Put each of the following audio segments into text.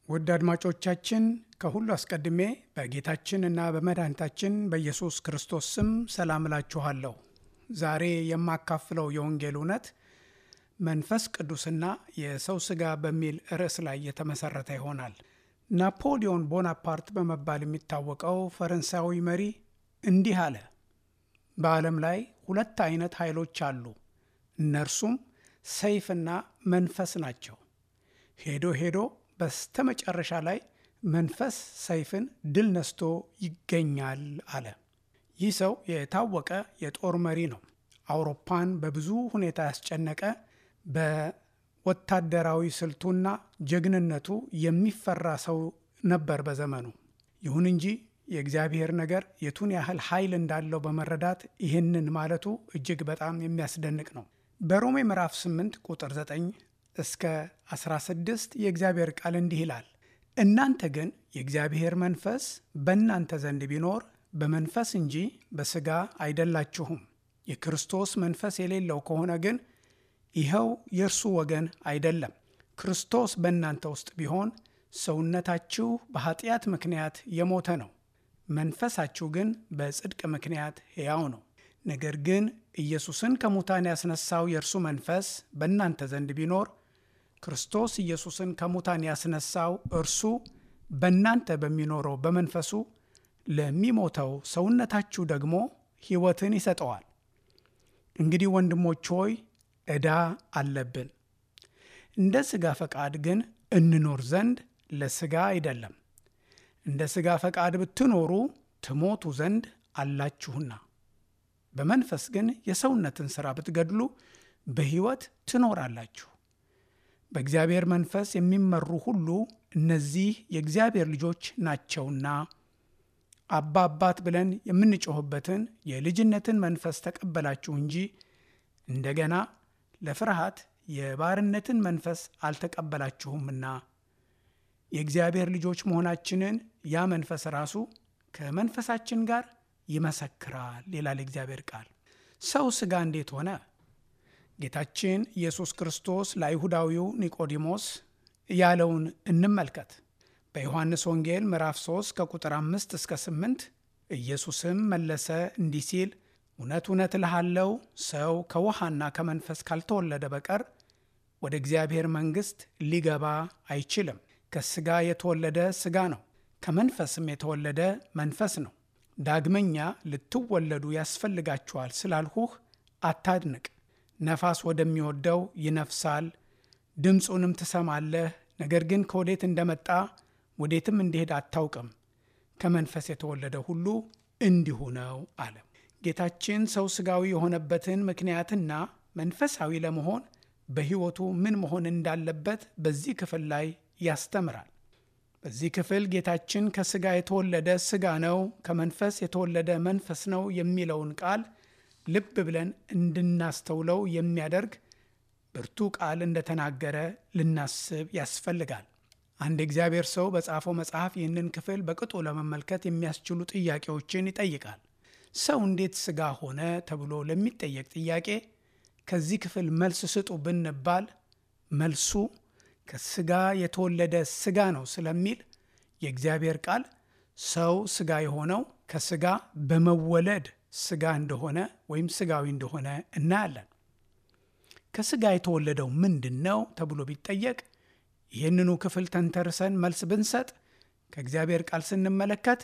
ውድ አድማጮቻችን ከሁሉ አስቀድሜ በጌታችን እና በመድኃኒታችን በኢየሱስ ክርስቶስ ስም ሰላም እላችኋለሁ። ዛሬ የማካፍለው የወንጌል እውነት መንፈስ ቅዱስና የሰው ሥጋ በሚል ርዕስ ላይ የተመሠረተ ይሆናል። ናፖሊዮን ቦናፓርት በመባል የሚታወቀው ፈረንሳዊ መሪ እንዲህ አለ። በዓለም ላይ ሁለት አይነት ኃይሎች አሉ። እነርሱም ሰይፍና መንፈስ ናቸው። ሄዶ ሄዶ በስተመጨረሻ ላይ መንፈስ ሰይፍን ድል ነስቶ ይገኛል አለ። ይህ ሰው የታወቀ የጦር መሪ ነው። አውሮፓን በብዙ ሁኔታ ያስጨነቀ በወታደራዊ ስልቱና ጀግንነቱ የሚፈራ ሰው ነበር በዘመኑ። ይሁን እንጂ የእግዚአብሔር ነገር የቱን ያህል ኃይል እንዳለው በመረዳት ይህንን ማለቱ እጅግ በጣም የሚያስደንቅ ነው። በሮሜ ምዕራፍ 8 ቁጥር 9 እስከ 16 የእግዚአብሔር ቃል እንዲህ ይላል፣ እናንተ ግን የእግዚአብሔር መንፈስ በእናንተ ዘንድ ቢኖር በመንፈስ እንጂ በሥጋ አይደላችሁም። የክርስቶስ መንፈስ የሌለው ከሆነ ግን ይኸው የእርሱ ወገን አይደለም። ክርስቶስ በእናንተ ውስጥ ቢሆን ሰውነታችሁ በኃጢአት ምክንያት የሞተ ነው፣ መንፈሳችሁ ግን በጽድቅ ምክንያት ሕያው ነው። ነገር ግን ኢየሱስን ከሙታን ያስነሳው የእርሱ መንፈስ በእናንተ ዘንድ ቢኖር ክርስቶስ ኢየሱስን ከሙታን ያስነሳው እርሱ በእናንተ በሚኖረው በመንፈሱ ለሚሞተው ሰውነታችሁ ደግሞ ሕይወትን ይሰጠዋል። እንግዲህ ወንድሞች ሆይ ዕዳ አለብን፣ እንደ ሥጋ ፈቃድ ግን እንኖር ዘንድ ለሥጋ አይደለም። እንደ ሥጋ ፈቃድ ብትኖሩ ትሞቱ ዘንድ አላችሁና በመንፈስ ግን የሰውነትን ሥራ ብትገድሉ በሕይወት ትኖራላችሁ። በእግዚአብሔር መንፈስ የሚመሩ ሁሉ እነዚህ የእግዚአብሔር ልጆች ናቸውና አባ አባት ብለን የምንጮኽበትን የልጅነትን መንፈስ ተቀበላችሁ እንጂ እንደገና ለፍርሃት የባርነትን መንፈስ አልተቀበላችሁምና የእግዚአብሔር ልጆች መሆናችንን ያ መንፈስ ራሱ ከመንፈሳችን ጋር ይመሰክራል ይላል እግዚአብሔር ቃል። ሰው ሥጋ እንዴት ሆነ? ጌታችን ኢየሱስ ክርስቶስ ለአይሁዳዊው ኒቆዲሞስ ያለውን እንመልከት። በዮሐንስ ወንጌል ምዕራፍ 3 ከቁጥር 5 እስከ 8 ኢየሱስም መለሰ እንዲህ ሲል እውነት እውነት እልሃለሁ ሰው ከውሃና ከመንፈስ ካልተወለደ በቀር ወደ እግዚአብሔር መንግሥት ሊገባ አይችልም። ከሥጋ የተወለደ ሥጋ ነው፣ ከመንፈስም የተወለደ መንፈስ ነው። ዳግመኛ ልትወለዱ ያስፈልጋችኋል ስላልሁህ አታድንቅ። ነፋስ ወደሚወደው ይነፍሳል፣ ድምፁንም ትሰማለህ፣ ነገር ግን ከወዴት እንደመጣ ወዴትም እንዲሄድ አታውቅም። ከመንፈስ የተወለደ ሁሉ እንዲሁ ነው አለ። ጌታችን ሰው ሥጋዊ የሆነበትን ምክንያትና መንፈሳዊ ለመሆን በሕይወቱ ምን መሆን እንዳለበት በዚህ ክፍል ላይ ያስተምራል። በዚህ ክፍል ጌታችን ከሥጋ የተወለደ ሥጋ ነው፣ ከመንፈስ የተወለደ መንፈስ ነው የሚለውን ቃል ልብ ብለን እንድናስተውለው የሚያደርግ ብርቱ ቃል እንደተናገረ ልናስብ ያስፈልጋል። አንድ የእግዚአብሔር ሰው በጻፈው መጽሐፍ ይህንን ክፍል በቅጡ ለመመልከት የሚያስችሉ ጥያቄዎችን ይጠይቃል። ሰው እንዴት ሥጋ ሆነ ተብሎ ለሚጠየቅ ጥያቄ ከዚህ ክፍል መልስ ስጡ ብንባል መልሱ ከሥጋ የተወለደ ሥጋ ነው ስለሚል የእግዚአብሔር ቃል ሰው ሥጋ የሆነው ከሥጋ በመወለድ ሥጋ እንደሆነ ወይም ሥጋዊ እንደሆነ እናያለን። ከሥጋ የተወለደው ምንድን ነው ተብሎ ቢጠየቅ ይህንኑ ክፍል ተንተርሰን መልስ ብንሰጥ ከእግዚአብሔር ቃል ስንመለከት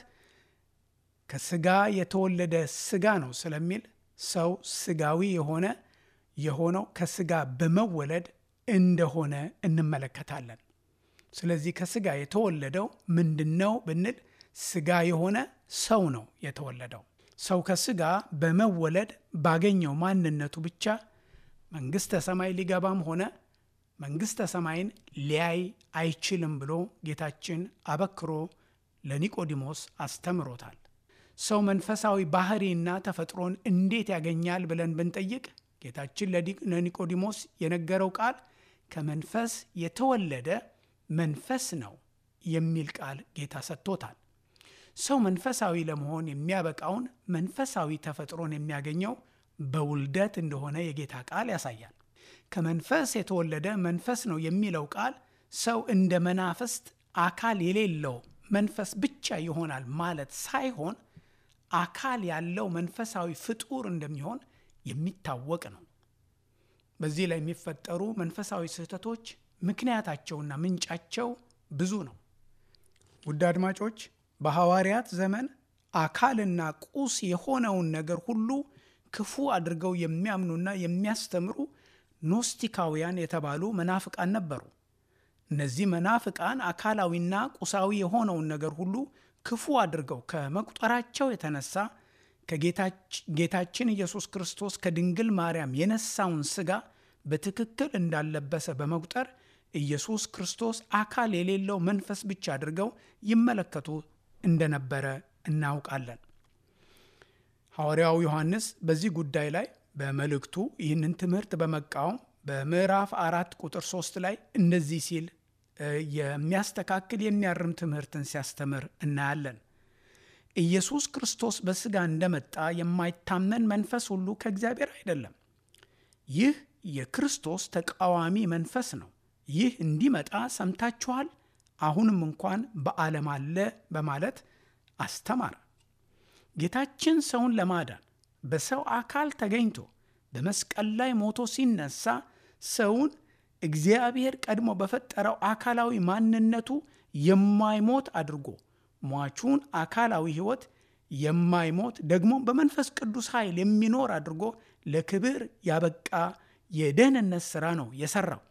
ከሥጋ የተወለደ ሥጋ ነው ስለሚል ሰው ሥጋዊ የሆነ የሆነው ከሥጋ በመወለድ እንደሆነ እንመለከታለን። ስለዚህ ከሥጋ የተወለደው ምንድን ነው ብንል ሥጋ የሆነ ሰው ነው የተወለደው። ሰው ከሥጋ በመወለድ ባገኘው ማንነቱ ብቻ መንግሥተ ሰማይ ሊገባም ሆነ መንግሥተ ሰማይን ሊያይ አይችልም ብሎ ጌታችን አበክሮ ለኒቆዲሞስ አስተምሮታል። ሰው መንፈሳዊ ባህሪና ተፈጥሮን እንዴት ያገኛል ብለን ብንጠይቅ ጌታችን ለኒቆዲሞስ የነገረው ቃል ከመንፈስ የተወለደ መንፈስ ነው የሚል ቃል ጌታ ሰጥቶታል። ሰው መንፈሳዊ ለመሆን የሚያበቃውን መንፈሳዊ ተፈጥሮን የሚያገኘው በውልደት እንደሆነ የጌታ ቃል ያሳያል። ከመንፈስ የተወለደ መንፈስ ነው የሚለው ቃል ሰው እንደ መናፍስት አካል የሌለው መንፈስ ብቻ ይሆናል ማለት ሳይሆን አካል ያለው መንፈሳዊ ፍጡር እንደሚሆን የሚታወቅ ነው። በዚህ ላይ የሚፈጠሩ መንፈሳዊ ስህተቶች ምክንያታቸውና ምንጫቸው ብዙ ነው። ውድ አድማጮች፣ በሐዋርያት ዘመን አካልና ቁስ የሆነውን ነገር ሁሉ ክፉ አድርገው የሚያምኑና የሚያስተምሩ ኖስቲካውያን የተባሉ መናፍቃን ነበሩ። እነዚህ መናፍቃን አካላዊና ቁሳዊ የሆነውን ነገር ሁሉ ክፉ አድርገው ከመቁጠራቸው የተነሳ ከጌታችን ኢየሱስ ክርስቶስ ከድንግል ማርያም የነሳውን ሥጋ በትክክል እንዳለበሰ በመቁጠር ኢየሱስ ክርስቶስ አካል የሌለው መንፈስ ብቻ አድርገው ይመለከቱ እንደነበረ እናውቃለን። ሐዋርያው ዮሐንስ በዚህ ጉዳይ ላይ በመልእክቱ ይህንን ትምህርት በመቃወም በምዕራፍ አራት ቁጥር ሶስት ላይ እንደዚህ ሲል የሚያስተካክል የሚያርም ትምህርትን ሲያስተምር እናያለን። ኢየሱስ ክርስቶስ በሥጋ እንደመጣ የማይታመን መንፈስ ሁሉ ከእግዚአብሔር አይደለም። ይህ የክርስቶስ ተቃዋሚ መንፈስ ነው። ይህ እንዲመጣ ሰምታችኋል፣ አሁንም እንኳን በዓለም አለ በማለት አስተማረ። ጌታችን ሰውን ለማዳን በሰው አካል ተገኝቶ በመስቀል ላይ ሞቶ ሲነሳ ሰውን እግዚአብሔር ቀድሞ በፈጠረው አካላዊ ማንነቱ የማይሞት አድርጎ ሟቹን አካላዊ ሕይወት የማይሞት ደግሞ በመንፈስ ቅዱስ ኃይል የሚኖር አድርጎ ለክብር ያበቃ የደህንነት ሥራ ነው የሠራው።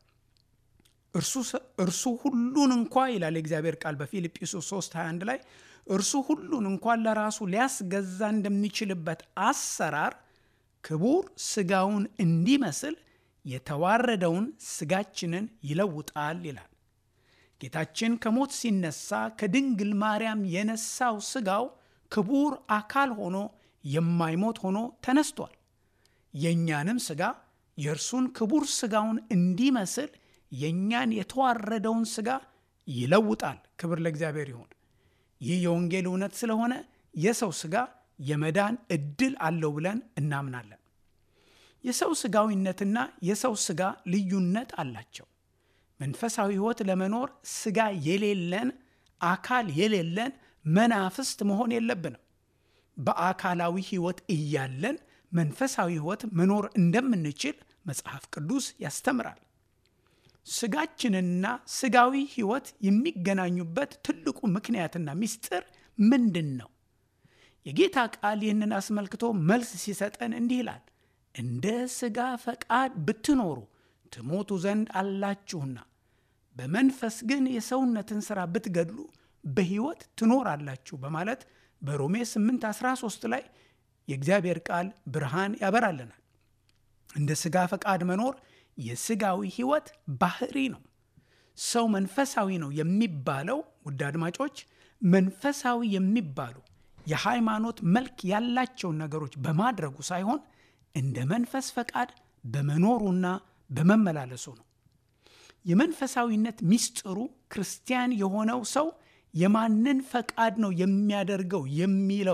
እርሱ ሁሉን እንኳ ይላል የእግዚአብሔር ቃል በፊልጵስዩስ 3 21 ላይ እርሱ ሁሉን እንኳን ለራሱ ሊያስገዛ እንደሚችልበት አሰራር ክቡር ሥጋውን እንዲመስል የተዋረደውን ሥጋችንን ይለውጣል ይላል። ጌታችን ከሞት ሲነሳ ከድንግል ማርያም የነሳው ሥጋው ክቡር አካል ሆኖ የማይሞት ሆኖ ተነስቷል። የእኛንም ሥጋ የእርሱን ክቡር ሥጋውን እንዲመስል የእኛን የተዋረደውን ሥጋ ይለውጣል። ክብር ለእግዚአብሔር ይሁን። ይህ የወንጌል እውነት ስለሆነ የሰው ሥጋ የመዳን ዕድል አለው ብለን እናምናለን። የሰው ሥጋዊነትና የሰው ሥጋ ልዩነት አላቸው። መንፈሳዊ ሕይወት ለመኖር ሥጋ የሌለን አካል የሌለን መናፍስት መሆን የለብንም። በአካላዊ ሕይወት እያለን መንፈሳዊ ሕይወት መኖር እንደምንችል መጽሐፍ ቅዱስ ያስተምራል። ሥጋችንና ሥጋዊ ሕይወት የሚገናኙበት ትልቁ ምክንያትና ምስጢር ምንድን ነው? የጌታ ቃል ይህንን አስመልክቶ መልስ ሲሰጠን እንዲህ ይላል፣ እንደ ሥጋ ፈቃድ ብትኖሩ ትሞቱ ዘንድ አላችሁና በመንፈስ ግን የሰውነትን ሥራ ብትገድሉ በሕይወት ትኖራላችሁ በማለት በሮሜ 8 13 ላይ የእግዚአብሔር ቃል ብርሃን ያበራልናል። እንደ ሥጋ ፈቃድ መኖር የሥጋዊ ሕይወት ባህሪ ነው። ሰው መንፈሳዊ ነው የሚባለው ውድ አድማጮች፣ መንፈሳዊ የሚባሉ የሃይማኖት መልክ ያላቸውን ነገሮች በማድረጉ ሳይሆን እንደ መንፈስ ፈቃድ በመኖሩና በመመላለሱ ነው። የመንፈሳዊነት ምስጢሩ ክርስቲያን የሆነው ሰው የማንን ፈቃድ ነው የሚያደርገው የሚለው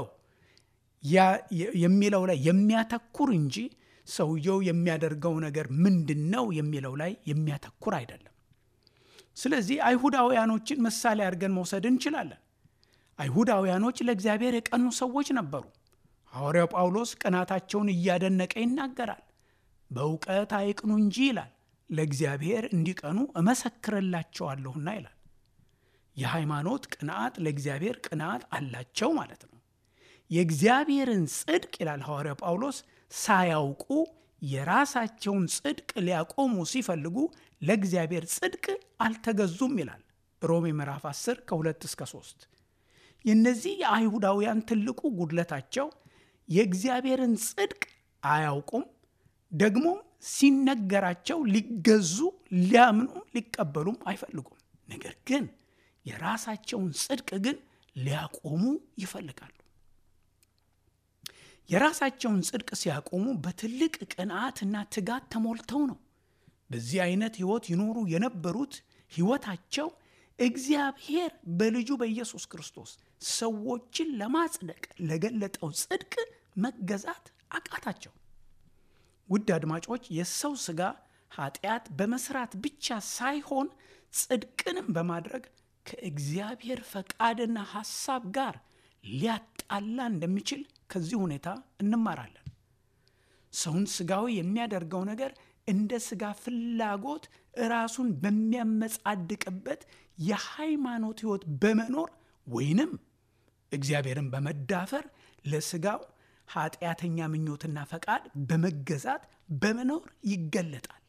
የሚለው ላይ የሚያተኩር እንጂ ሰውየው የሚያደርገው ነገር ምንድን ነው የሚለው ላይ የሚያተኩር አይደለም። ስለዚህ አይሁዳውያኖችን ምሳሌ አድርገን መውሰድ እንችላለን። አይሁዳውያኖች ለእግዚአብሔር የቀኑ ሰዎች ነበሩ። ሐዋርያው ጳውሎስ ቅናታቸውን እያደነቀ ይናገራል። በእውቀት አይቅኑ እንጂ ይላል፣ ለእግዚአብሔር እንዲቀኑ እመሰክርላቸዋለሁና ይላል። የሃይማኖት ቅንዓት ለእግዚአብሔር ቅንዓት አላቸው ማለት ነው። የእግዚአብሔርን ጽድቅ ይላል ሐዋርያው ጳውሎስ ሳያውቁ የራሳቸውን ጽድቅ ሊያቆሙ ሲፈልጉ ለእግዚአብሔር ጽድቅ አልተገዙም ይላል ሮሜ ምዕራፍ 10 ከ2 እስከ 3። የእነዚህ የአይሁዳውያን ትልቁ ጉድለታቸው የእግዚአብሔርን ጽድቅ አያውቁም፣ ደግሞም ሲነገራቸው ሊገዙ ሊያምኑም ሊቀበሉም አይፈልጉም። ነገር ግን የራሳቸውን ጽድቅ ግን ሊያቆሙ ይፈልጋሉ። የራሳቸውን ጽድቅ ሲያቆሙ በትልቅ ቅንዓትና ትጋት ተሞልተው ነው። በዚህ አይነት ሕይወት ይኖሩ የነበሩት ሕይወታቸው እግዚአብሔር በልጁ በኢየሱስ ክርስቶስ ሰዎችን ለማጽደቅ ለገለጠው ጽድቅ መገዛት አቃታቸው። ውድ አድማጮች፣ የሰው ሥጋ ኃጢአት በመስራት ብቻ ሳይሆን ጽድቅንም በማድረግ ከእግዚአብሔር ፈቃድና ሐሳብ ጋር ሊያጣላ እንደሚችል ከዚህ ሁኔታ እንማራለን። ሰውን ስጋዊ የሚያደርገው ነገር እንደ ስጋ ፍላጎት ራሱን በሚያመጻድቅበት የሃይማኖት ሕይወት በመኖር ወይንም እግዚአብሔርን በመዳፈር ለስጋው ኃጢአተኛ ምኞትና ፈቃድ በመገዛት በመኖር ይገለጣል።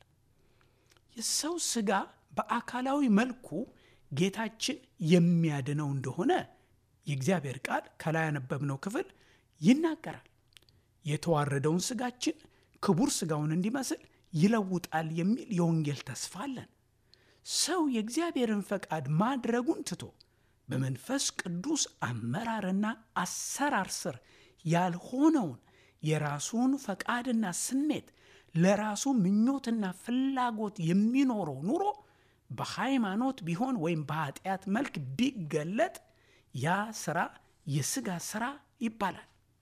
የሰው ስጋ በአካላዊ መልኩ ጌታችን የሚያድነው እንደሆነ የእግዚአብሔር ቃል ከላይ ያነበብነው ክፍል ይናገራል። የተዋረደውን ስጋችን ክቡር ስጋውን እንዲመስል ይለውጣል የሚል የወንጌል ተስፋ አለን። ሰው የእግዚአብሔርን ፈቃድ ማድረጉን ትቶ በመንፈስ ቅዱስ አመራርና አሰራር ስር ያልሆነውን የራሱን ፈቃድና ስሜት ለራሱ ምኞትና ፍላጎት የሚኖረው ኑሮ በሃይማኖት ቢሆን ወይም በኃጢአት መልክ ቢገለጥ ያ ስራ የሥጋ ስራ ይባላል።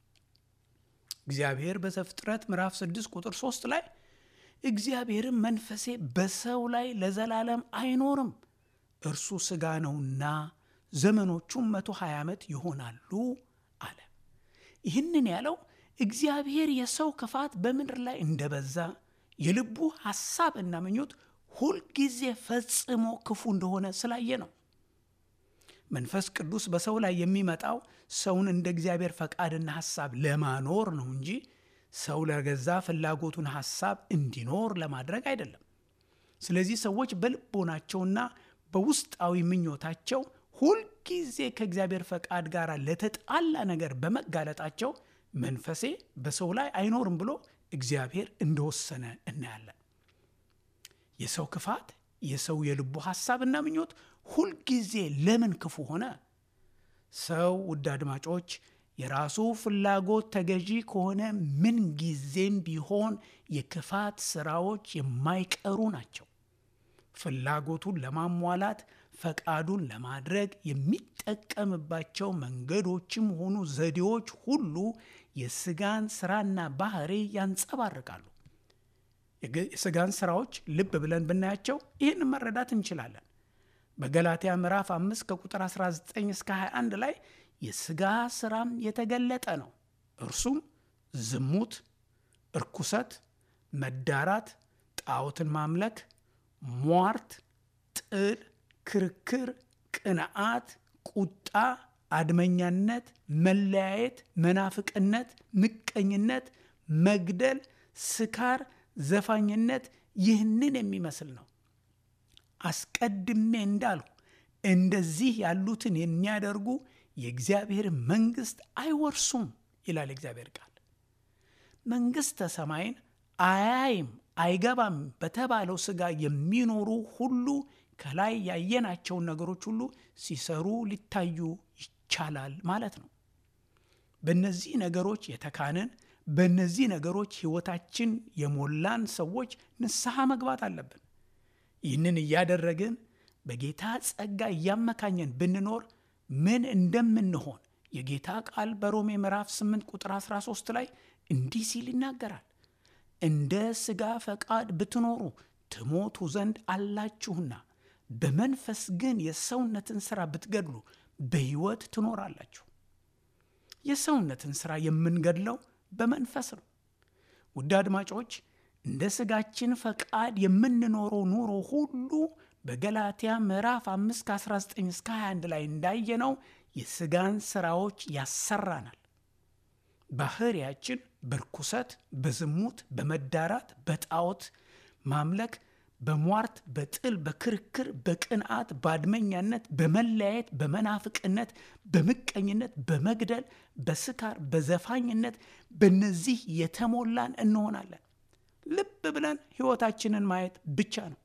እግዚአብሔር በዘፍጥረት ምዕራፍ 6 ቁጥር 3 ላይ እግዚአብሔርም መንፈሴ በሰው ላይ ለዘላለም አይኖርም፣ እርሱ ሥጋ ነውና ዘመኖቹም 120 ዓመት ይሆናሉ አለ። ይህንን ያለው እግዚአብሔር የሰው ክፋት በምድር ላይ እንደበዛ የልቡ ሐሳብና ምኞት ሁልጊዜ ፈጽሞ ክፉ እንደሆነ ስላየ ነው። መንፈስ ቅዱስ በሰው ላይ የሚመጣው ሰውን እንደ እግዚአብሔር ፈቃድና ሐሳብ ለማኖር ነው እንጂ ሰው ለገዛ ፍላጎቱን ሐሳብ እንዲኖር ለማድረግ አይደለም። ስለዚህ ሰዎች በልቦናቸውና በውስጣዊ ምኞታቸው ሁልጊዜ ከእግዚአብሔር ፈቃድ ጋር ለተጣላ ነገር በመጋለጣቸው መንፈሴ በሰው ላይ አይኖርም ብሎ እግዚአብሔር እንደወሰነ እናያለን። የሰው ክፋት፣ የሰው የልቡ ሐሳብና ምኞት ሁልጊዜ ለምን ክፉ ሆነ? ሰው ውድ አድማጮች የራሱ ፍላጎት ተገዢ ከሆነ ምን ጊዜም ቢሆን የክፋት ስራዎች የማይቀሩ ናቸው። ፍላጎቱን ለማሟላት ፈቃዱን ለማድረግ የሚጠቀምባቸው መንገዶችም ሆኑ ዘዴዎች ሁሉ የስጋን ስራና ባህሪ ያንጸባርቃሉ። የስጋን ስራዎች ልብ ብለን ብናያቸው ይህን መረዳት እንችላለን። በገላትያ ምዕራፍ 5 ከቁጥር 19 እስከ 21 ላይ የስጋ ስራም የተገለጠ ነው። እርሱም ዝሙት፣ እርኩሰት፣ መዳራት፣ ጣዖትን ማምለክ፣ ሟርት፣ ጥል፣ ክርክር፣ ቅንዓት፣ ቁጣ፣ አድመኛነት፣ መለያየት፣ መናፍቅነት፣ ምቀኝነት፣ መግደል፣ ስካር፣ ዘፋኝነት ይህንን የሚመስል ነው። አስቀድሜ እንዳልሁ እንደዚህ ያሉትን የሚያደርጉ የእግዚአብሔር መንግሥት አይወርሱም ይላል እግዚአብሔር ቃል። መንግሥተ ሰማይን አያይም አይገባም በተባለው ሥጋ የሚኖሩ ሁሉ ከላይ ያየናቸውን ነገሮች ሁሉ ሲሰሩ ሊታዩ ይቻላል ማለት ነው። በእነዚህ ነገሮች የተካንን በእነዚህ ነገሮች ሕይወታችን የሞላን ሰዎች ንስሐ መግባት አለብን። ይህንን እያደረግን በጌታ ጸጋ እያመካኘን ብንኖር ምን እንደምንሆን የጌታ ቃል በሮሜ ምዕራፍ 8 ቁጥር 13 ላይ እንዲህ ሲል ይናገራል። እንደ ሥጋ ፈቃድ ብትኖሩ ትሞቱ ዘንድ አላችሁና፣ በመንፈስ ግን የሰውነትን ሥራ ብትገድሉ በሕይወት ትኖራላችሁ። የሰውነትን ሥራ የምንገድለው በመንፈስ ነው። ውድ አድማጮች እንደ ሥጋችን ፈቃድ የምንኖረው ኑሮ ሁሉ በገላትያ ምዕራፍ 5 ከ19 እስከ 21 ላይ እንዳየነው የሥጋን ሥራዎች ያሰራናል። ባህሪያችን በርኩሰት፣ በዝሙት፣ በመዳራት፣ በጣዖት ማምለክ፣ በሟርት፣ በጥል፣ በክርክር፣ በቅንዓት፣ በአድመኛነት፣ በመለያየት፣ በመናፍቅነት፣ በምቀኝነት፣ በመግደል፣ በስካር፣ በዘፋኝነት በእነዚህ የተሞላን እንሆናለን። ልብ ብለን ሕይወታችንን ማየት ብቻ ነው።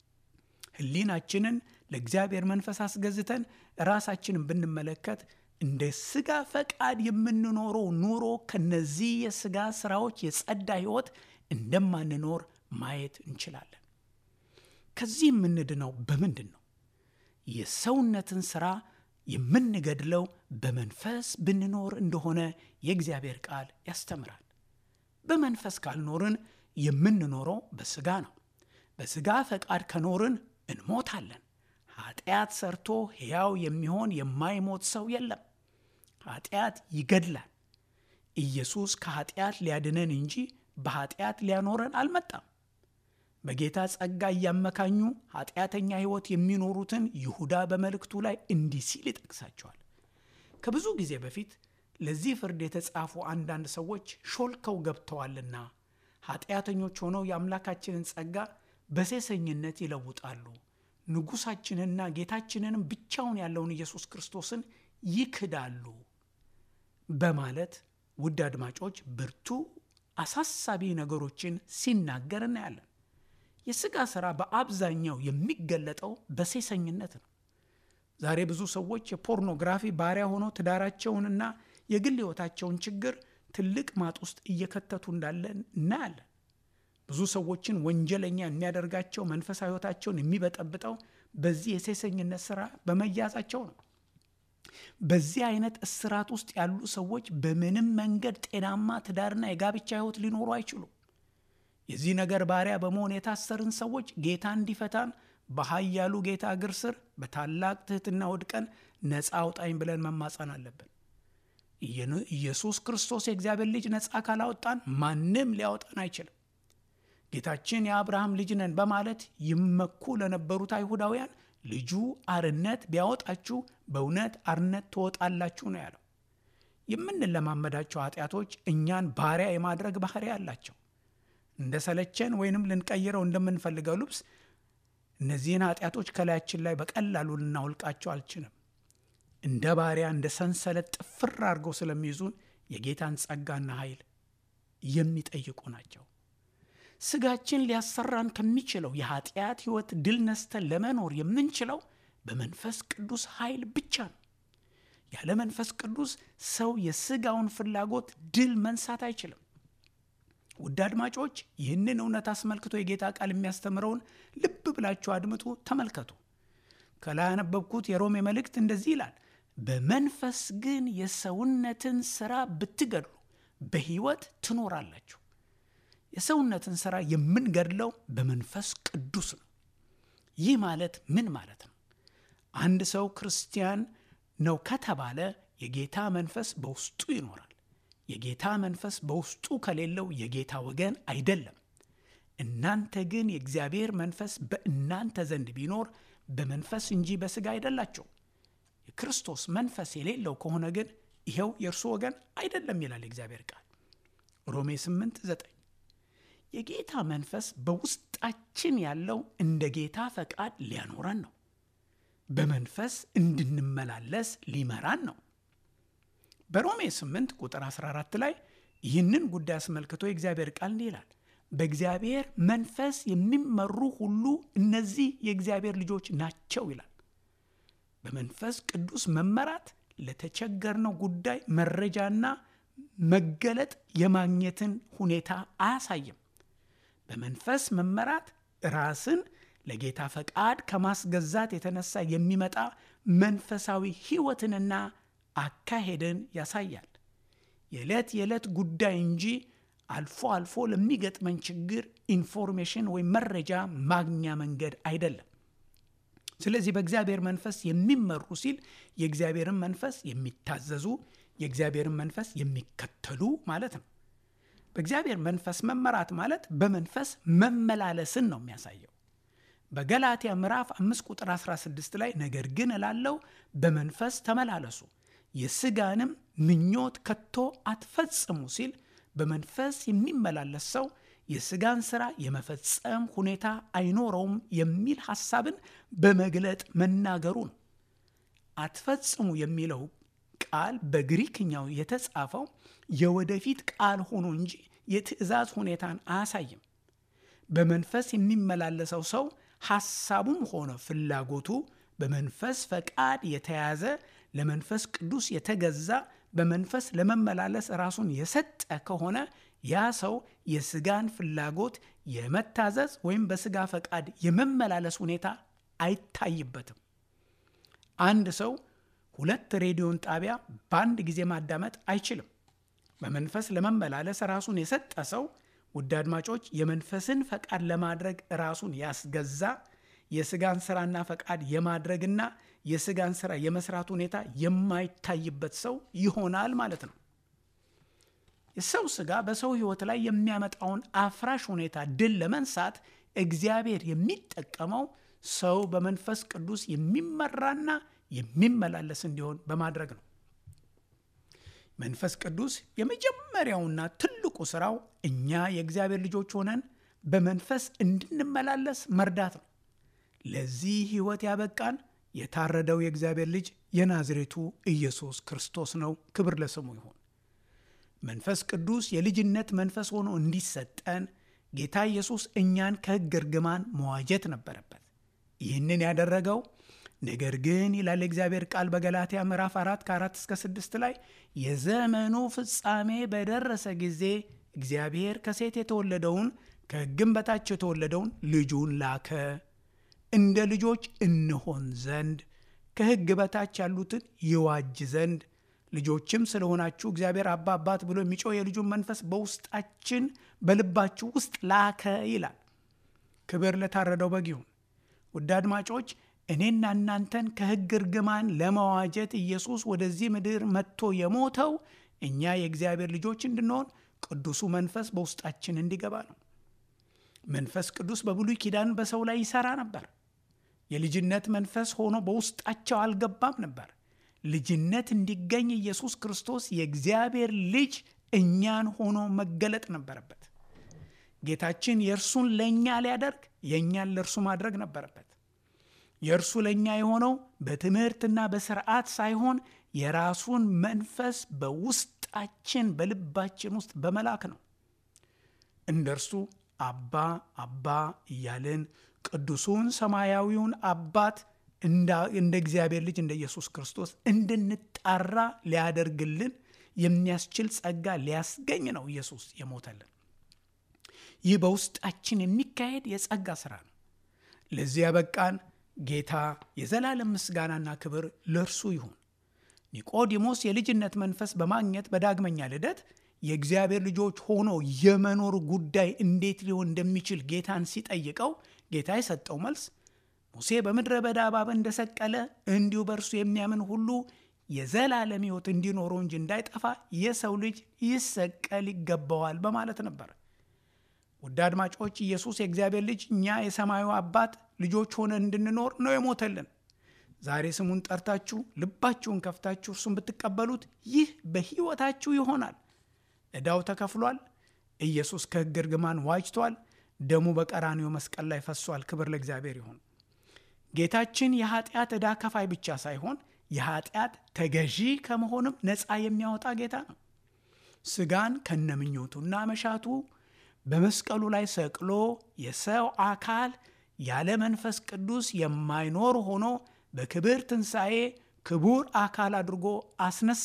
ሕሊናችንን ለእግዚአብሔር መንፈስ አስገዝተን ራሳችንን ብንመለከት እንደ ሥጋ ፈቃድ የምንኖረው ኑሮ ከነዚህ የሥጋ ሥራዎች የጸዳ ሕይወት እንደማንኖር ማየት እንችላለን። ከዚህ የምንድነው በምንድን ነው? የሰውነትን ሥራ የምንገድለው በመንፈስ ብንኖር እንደሆነ የእግዚአብሔር ቃል ያስተምራል። በመንፈስ ካልኖርን የምንኖረው በሥጋ ነው። በሥጋ ፈቃድ ከኖርን እንሞታለን። ኃጢአት ሰርቶ ሕያው የሚሆን የማይሞት ሰው የለም። ኃጢአት ይገድላል። ኢየሱስ ከኃጢአት ሊያድነን እንጂ በኃጢአት ሊያኖረን አልመጣም። በጌታ ጸጋ እያመካኙ ኃጢአተኛ ሕይወት የሚኖሩትን ይሁዳ በመልእክቱ ላይ እንዲህ ሲል ይጠቅሳቸዋል። ከብዙ ጊዜ በፊት ለዚህ ፍርድ የተጻፉ አንዳንድ ሰዎች ሾልከው ገብተዋልና ኃጢአተኞች ሆነው የአምላካችንን ጸጋ በሴሰኝነት ይለውጣሉ፣ ንጉሣችንና ጌታችንንም ብቻውን ያለውን ኢየሱስ ክርስቶስን ይክዳሉ በማለት ውድ አድማጮች ብርቱ አሳሳቢ ነገሮችን ሲናገር እናያለን። የሥጋ ሥራ በአብዛኛው የሚገለጠው በሴሰኝነት ነው። ዛሬ ብዙ ሰዎች የፖርኖግራፊ ባሪያ ሆነው ትዳራቸውንና የግል ሕይወታቸውን ችግር ትልቅ ማጥ ውስጥ እየከተቱ እንዳለ እናያለን። ብዙ ሰዎችን ወንጀለኛ የሚያደርጋቸው መንፈሳዊ ሕይወታቸውን የሚበጠብጠው በዚህ የሴሰኝነት ሥራ በመያዛቸው ነው። በዚህ አይነት እስራት ውስጥ ያሉ ሰዎች በምንም መንገድ ጤናማ ትዳርና የጋብቻ ሕይወት ሊኖሩ አይችሉም። የዚህ ነገር ባሪያ በመሆን የታሰርን ሰዎች ጌታ እንዲፈታን በኃያሉ ጌታ እግር ስር በታላቅ ትሕትና ወድቀን ነፃ አውጣኝ ብለን መማፀን አለብን። ኢየሱስ ክርስቶስ የእግዚአብሔር ልጅ ነፃ ካላወጣን ማንም ሊያወጣን አይችልም። ጌታችን የአብርሃም ልጅ ነን በማለት ይመኩ ለነበሩት አይሁዳውያን ልጁ አርነት ቢያወጣችሁ በእውነት አርነት ትወጣላችሁ ነው ያለው። የምንለማመዳቸው ኃጢአቶች እኛን ባሪያ የማድረግ ባህሪ አላቸው። እንደ ሰለቸን ወይንም ልንቀይረው እንደምንፈልገው ልብስ እነዚህን ኃጢአቶች ከላያችን ላይ በቀላሉ ልናውልቃቸው አልችልም። እንደ ባሪያ እንደ ሰንሰለት ጥፍር አድርገው ስለሚይዙን የጌታን ጸጋና ኃይል የሚጠይቁ ናቸው። ስጋችን ሊያሰራን ከሚችለው የኃጢአት ሕይወት ድል ነስተን ለመኖር የምንችለው በመንፈስ ቅዱስ ኃይል ብቻ ነው። ያለ መንፈስ ቅዱስ ሰው የስጋውን ፍላጎት ድል መንሳት አይችልም። ውድ አድማጮች ይህንን እውነት አስመልክቶ የጌታ ቃል የሚያስተምረውን ልብ ብላችሁ አድምጡ፣ ተመልከቱ። ከላይ ያነበብኩት የሮሜ መልእክት እንደዚህ ይላል፣ በመንፈስ ግን የሰውነትን ሥራ ብትገድሉ በሕይወት ትኖራላችሁ። የሰውነትን ሥራ የምንገድለው በመንፈስ ቅዱስ ነው። ይህ ማለት ምን ማለት ነው? አንድ ሰው ክርስቲያን ነው ከተባለ የጌታ መንፈስ በውስጡ ይኖራል። የጌታ መንፈስ በውስጡ ከሌለው የጌታ ወገን አይደለም። እናንተ ግን የእግዚአብሔር መንፈስ በእናንተ ዘንድ ቢኖር በመንፈስ እንጂ በሥጋ አይደላቸው። የክርስቶስ መንፈስ የሌለው ከሆነ ግን ይኸው የእርሱ ወገን አይደለም ይላል የእግዚአብሔር ቃል ሮሜ 8 9 የጌታ መንፈስ በውስጣችን ያለው እንደ ጌታ ፈቃድ ሊያኖረን ነው። በመንፈስ እንድንመላለስ ሊመራን ነው። በሮሜ 8 ቁጥር 14 ላይ ይህንን ጉዳይ አስመልክቶ የእግዚአብሔር ቃል እንዲህ ይላል፣ በእግዚአብሔር መንፈስ የሚመሩ ሁሉ እነዚህ የእግዚአብሔር ልጆች ናቸው ይላል። በመንፈስ ቅዱስ መመራት ለተቸገርነው ጉዳይ መረጃና መገለጥ የማግኘትን ሁኔታ አያሳይም። በመንፈስ መመራት ራስን ለጌታ ፈቃድ ከማስገዛት የተነሳ የሚመጣ መንፈሳዊ ሕይወትንና አካሄድን ያሳያል። የዕለት የዕለት ጉዳይ እንጂ አልፎ አልፎ ለሚገጥመን ችግር ኢንፎርሜሽን ወይም መረጃ ማግኛ መንገድ አይደለም። ስለዚህ በእግዚአብሔር መንፈስ የሚመሩ ሲል የእግዚአብሔርን መንፈስ የሚታዘዙ የእግዚአብሔርን መንፈስ የሚከተሉ ማለት ነው። በእግዚአብሔር መንፈስ መመራት ማለት በመንፈስ መመላለስን ነው የሚያሳየው። በገላትያ ምዕራፍ 5 ቁጥር 16 ላይ ነገር ግን እላለው በመንፈስ ተመላለሱ የሥጋንም ምኞት ከቶ አትፈጽሙ ሲል በመንፈስ የሚመላለስ ሰው የሥጋን ሥራ የመፈጸም ሁኔታ አይኖረውም የሚል ሐሳብን በመግለጥ መናገሩ ነው። አትፈጽሙ የሚለው ቃል በግሪክኛው የተጻፈው የወደፊት ቃል ሆኖ እንጂ የትእዛዝ ሁኔታን አያሳይም። በመንፈስ የሚመላለሰው ሰው ሐሳቡም ሆነ ፍላጎቱ በመንፈስ ፈቃድ የተያዘ ለመንፈስ ቅዱስ የተገዛ በመንፈስ ለመመላለስ ራሱን የሰጠ ከሆነ ያ ሰው የሥጋን ፍላጎት የመታዘዝ ወይም በሥጋ ፈቃድ የመመላለስ ሁኔታ አይታይበትም። አንድ ሰው ሁለት ሬዲዮን ጣቢያ በአንድ ጊዜ ማዳመጥ አይችልም። በመንፈስ ለመመላለስ ራሱን የሰጠ ሰው ውድ አድማጮች፣ የመንፈስን ፈቃድ ለማድረግ ራሱን ያስገዛ የስጋን ስራና ፈቃድ የማድረግና የስጋን ስራ የመስራት ሁኔታ የማይታይበት ሰው ይሆናል ማለት ነው። የሰው ስጋ በሰው ህይወት ላይ የሚያመጣውን አፍራሽ ሁኔታ ድል ለመንሳት እግዚአብሔር የሚጠቀመው ሰው በመንፈስ ቅዱስ የሚመራና የሚመላለስ እንዲሆን በማድረግ ነው። መንፈስ ቅዱስ የመጀመሪያውና ትልቁ ስራው እኛ የእግዚአብሔር ልጆች ሆነን በመንፈስ እንድንመላለስ መርዳት ነው። ለዚህ ህይወት ያበቃን የታረደው የእግዚአብሔር ልጅ የናዝሬቱ ኢየሱስ ክርስቶስ ነው። ክብር ለስሙ ይሁን። መንፈስ ቅዱስ የልጅነት መንፈስ ሆኖ እንዲሰጠን ጌታ ኢየሱስ እኛን ከሕግ እርግማን መዋጀት ነበረበት። ይህንን ያደረገው ነገር ግን ይላል የእግዚአብሔር ቃል በገላትያ ምዕራፍ 4 ከ4 እስከ 6 ላይ የዘመኑ ፍጻሜ በደረሰ ጊዜ እግዚአብሔር ከሴት የተወለደውን ከሕግም በታች የተወለደውን ልጁን ላከ እንደ ልጆች እንሆን ዘንድ ከሕግ በታች ያሉትን ይዋጅ ዘንድ ልጆችም ስለሆናችሁ እግዚአብሔር አባ አባት ብሎ የሚጮህ የልጁን መንፈስ በውስጣችን በልባችሁ ውስጥ ላከ ይላል። ክብር ለታረደው በግ ይሁን። ውድ አድማጮች እኔና እናንተን ከሕግ እርግማን ለመዋጀት ኢየሱስ ወደዚህ ምድር መጥቶ የሞተው እኛ የእግዚአብሔር ልጆች እንድንሆን ቅዱሱ መንፈስ በውስጣችን እንዲገባ ነው። መንፈስ ቅዱስ በብሉይ ኪዳን በሰው ላይ ይሰራ ነበር። የልጅነት መንፈስ ሆኖ በውስጣቸው አልገባም ነበር። ልጅነት እንዲገኝ ኢየሱስ ክርስቶስ የእግዚአብሔር ልጅ እኛን ሆኖ መገለጥ ነበረበት። ጌታችን የእርሱን ለእኛ ሊያደርግ የእኛን ለእርሱ ማድረግ ነበረበት። የእርሱ ለእኛ የሆነው በትምህርትና በስርዓት ሳይሆን የራሱን መንፈስ በውስጣችን በልባችን ውስጥ በመላክ ነው። እንደ እርሱ አባ አባ እያልን ቅዱሱን ሰማያዊውን አባት እንደ እግዚአብሔር ልጅ እንደ ኢየሱስ ክርስቶስ እንድንጣራ ሊያደርግልን የሚያስችል ጸጋ ሊያስገኝ ነው ኢየሱስ የሞተልን። ይህ በውስጣችን የሚካሄድ የጸጋ ስራ ነው። ለዚህ ያበቃን ጌታ የዘላለም ምስጋናና ክብር ለእርሱ ይሁን። ኒቆዲሞስ የልጅነት መንፈስ በማግኘት በዳግመኛ ልደት የእግዚአብሔር ልጆች ሆኖ የመኖር ጉዳይ እንዴት ሊሆን እንደሚችል ጌታን ሲጠይቀው ጌታ የሰጠው መልስ ሙሴ በምድረ በዳ እባብ እንደሰቀለ እንዲሁ በእርሱ የሚያምን ሁሉ የዘላለም ሕይወት እንዲኖረው እንጂ እንዳይጠፋ የሰው ልጅ ይሰቀል ይገባዋል በማለት ነበር። ውድ አድማጮች ኢየሱስ የእግዚአብሔር ልጅ እኛ የሰማዩ አባት ልጆች ሆነን እንድንኖር ነው የሞተልን። ዛሬ ስሙን ጠርታችሁ ልባችሁን ከፍታችሁ እርሱን ብትቀበሉት ይህ በሕይወታችሁ ይሆናል። ዕዳው ተከፍሏል። ኢየሱስ ከሕግ እርግማን ዋጅቷል። ደሙ በቀራንዮ መስቀል ላይ ፈሷል። ክብር ለእግዚአብሔር ይሁን። ጌታችን የኃጢአት ዕዳ ከፋይ ብቻ ሳይሆን የኃጢአት ተገዢ ከመሆንም ነፃ የሚያወጣ ጌታ ነው። ስጋን ከነምኞቱና መሻቱ በመስቀሉ ላይ ሰቅሎ የሰው አካል ያለ መንፈስ ቅዱስ የማይኖር ሆኖ በክብር ትንሣኤ ክቡር አካል አድርጎ አስነሳ።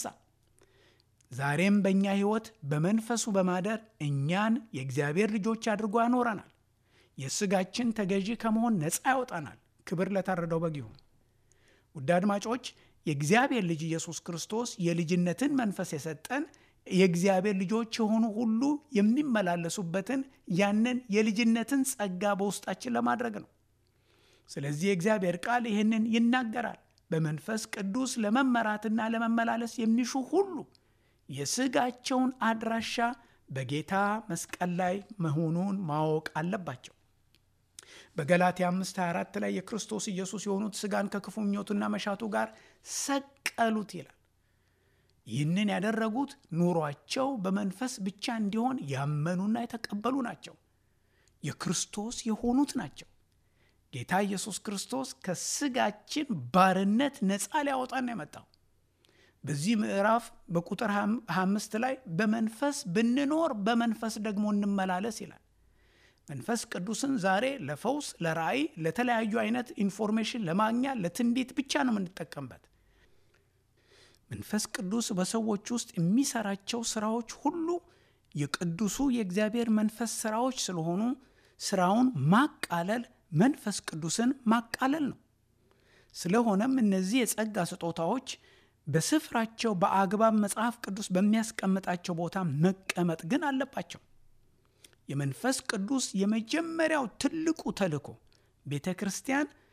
ዛሬም በእኛ ሕይወት በመንፈሱ በማደር እኛን የእግዚአብሔር ልጆች አድርጎ ያኖረናል። የስጋችን ተገዢ ከመሆን ነፃ ያወጣናል። ክብር ለታረደው በግ ይሁን። ውድ አድማጮች የእግዚአብሔር ልጅ ኢየሱስ ክርስቶስ የልጅነትን መንፈስ የሰጠን የእግዚአብሔር ልጆች የሆኑ ሁሉ የሚመላለሱበትን ያንን የልጅነትን ጸጋ በውስጣችን ለማድረግ ነው። ስለዚህ የእግዚአብሔር ቃል ይህንን ይናገራል። በመንፈስ ቅዱስ ለመመራትና ለመመላለስ የሚሹ ሁሉ የስጋቸውን አድራሻ በጌታ መስቀል ላይ መሆኑን ማወቅ አለባቸው። በገላትያ 5:24 ላይ የክርስቶስ ኢየሱስ የሆኑት ስጋን ከክፉ ምኞቱና መሻቱ ጋር ሰቀሉት ይላል። ይህንን ያደረጉት ኑሯቸው በመንፈስ ብቻ እንዲሆን ያመኑና የተቀበሉ ናቸው። የክርስቶስ የሆኑት ናቸው። ጌታ ኢየሱስ ክርስቶስ ከስጋችን ባርነት ነፃ ሊያወጣን የመጣው በዚህ ምዕራፍ በቁጥር 25 ላይ በመንፈስ ብንኖር በመንፈስ ደግሞ እንመላለስ ይላል። መንፈስ ቅዱስን ዛሬ ለፈውስ፣ ለራእይ፣ ለተለያዩ አይነት ኢንፎርሜሽን ለማግኛ ለትንቢት ብቻ ነው የምንጠቀምበት። መንፈስ ቅዱስ በሰዎች ውስጥ የሚሰራቸው ስራዎች ሁሉ የቅዱሱ የእግዚአብሔር መንፈስ ስራዎች ስለሆኑ ስራውን ማቃለል መንፈስ ቅዱስን ማቃለል ነው። ስለሆነም እነዚህ የጸጋ ስጦታዎች በስፍራቸው በአግባብ መጽሐፍ ቅዱስ በሚያስቀምጣቸው ቦታ መቀመጥ ግን አለባቸው። የመንፈስ ቅዱስ የመጀመሪያው ትልቁ ተልእኮ ቤተ ክርስቲያን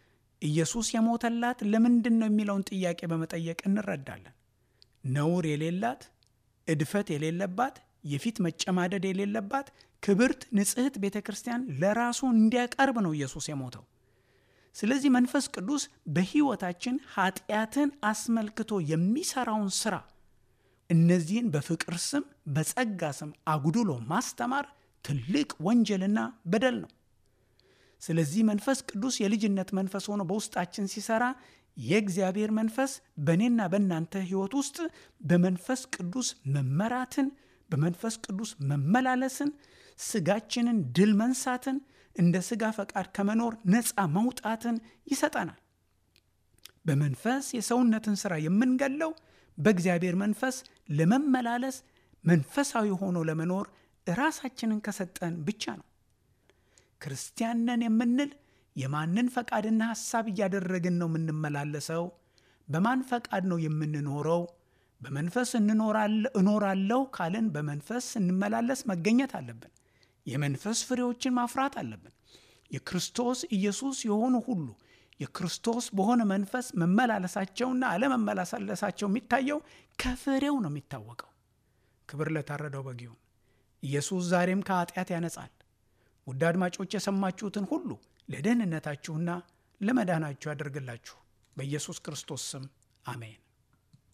ኢየሱስ የሞተላት ለምንድን ነው የሚለውን ጥያቄ በመጠየቅ እንረዳለን። ነውር የሌላት እድፈት የሌለባት የፊት መጨማደድ የሌለባት ክብርት ንጽሕት ቤተ ክርስቲያን ለራሱ እንዲያቀርብ ነው ኢየሱስ የሞተው። ስለዚህ መንፈስ ቅዱስ በሕይወታችን ኃጢአትን አስመልክቶ የሚሰራውን ሥራ እነዚህን በፍቅር ስም በጸጋ ስም አጉድሎ ማስተማር ትልቅ ወንጀልና በደል ነው። ስለዚህ መንፈስ ቅዱስ የልጅነት መንፈስ ሆኖ በውስጣችን ሲሰራ የእግዚአብሔር መንፈስ በእኔና በእናንተ ሕይወት ውስጥ በመንፈስ ቅዱስ መመራትን፣ በመንፈስ ቅዱስ መመላለስን፣ ስጋችንን ድል መንሳትን፣ እንደ ስጋ ፈቃድ ከመኖር ነፃ መውጣትን ይሰጠናል። በመንፈስ የሰውነትን ሥራ የምንገለው በእግዚአብሔር መንፈስ ለመመላለስ መንፈሳዊ ሆኖ ለመኖር ራሳችንን ከሰጠን ብቻ ነው። ክርስቲያን ነን የምንል የማንን ፈቃድና ሐሳብ እያደረግን ነው የምንመላለሰው? በማን ፈቃድ ነው የምንኖረው? በመንፈስ እኖራለሁ ካልን በመንፈስ ስንመላለስ መገኘት አለብን። የመንፈስ ፍሬዎችን ማፍራት አለብን። የክርስቶስ ኢየሱስ የሆኑ ሁሉ የክርስቶስ በሆነ መንፈስ መመላለሳቸውና አለመመላለሳቸው የሚታየው ከፍሬው ነው የሚታወቀው። ክብር ለታረደው በግ ይሁን። ኢየሱስ ዛሬም ከኃጢአት ያነጻል። ውድ አድማጮች የሰማችሁትን ሁሉ ለደህንነታችሁና ለመዳናችሁ ያደርግላችሁ። በኢየሱስ ክርስቶስ ስም አሜን።